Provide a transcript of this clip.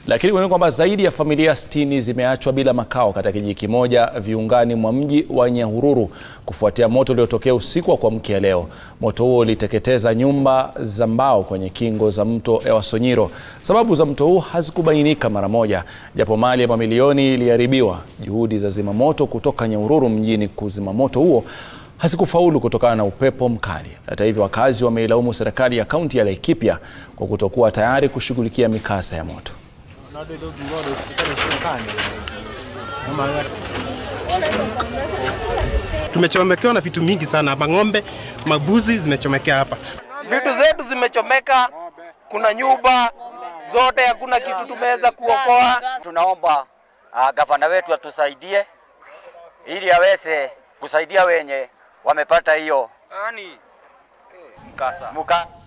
Lakini kunaona kwamba zaidi ya familia 60 zimeachwa bila makao katika kijiji kimoja viungani mwa mji wa Nyahururu kufuatia moto uliotokea usiku wa kuamkia leo. Moto huo uliteketeza nyumba za mbao kwenye kingo za mto Ewasonyiro. Sababu za mto huu hazikubainika mara moja, japo mali ya mamilioni iliharibiwa. Juhudi za zimamoto kutoka Nyahururu mjini kuzima moto huo hazikufaulu kutokana na upepo mkali. Hata hivyo, wakazi wameilaumu serikali ya kaunti ya Laikipia kwa kutokuwa tayari kushughulikia mikasa ya moto. Tumechomekewa na vitu mingi sana hapa, ng'ombe, mabuzi zimechomekea hapa. Vitu zetu zimechomeka, kuna nyumba zote, hakuna kitu tumeweza kuokoa. Tunaomba uh, gavana wetu atusaidie ili aweze kusaidia wenye wamepata hiyo mkasa.